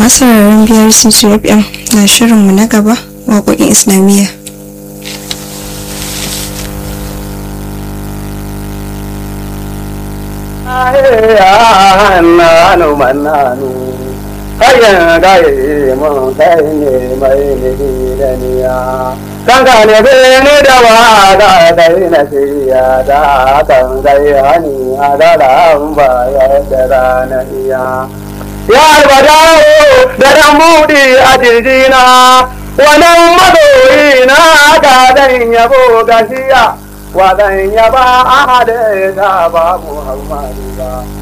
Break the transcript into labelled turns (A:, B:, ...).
A: masu rarren biyar ccfm na shirinmu na gaba waƙoƙin islamiyya
B: nanu mannanu kayan gaye mun kai ne mai nidaniya kan ka ne bene da wa da kai na siya da kan gai hani a da ran ba ya da rana iya ya albadawo da dan budi a jirgina wannan madoyi na ka dan yabo gashiya wadan yaba a da ta babu haumari ba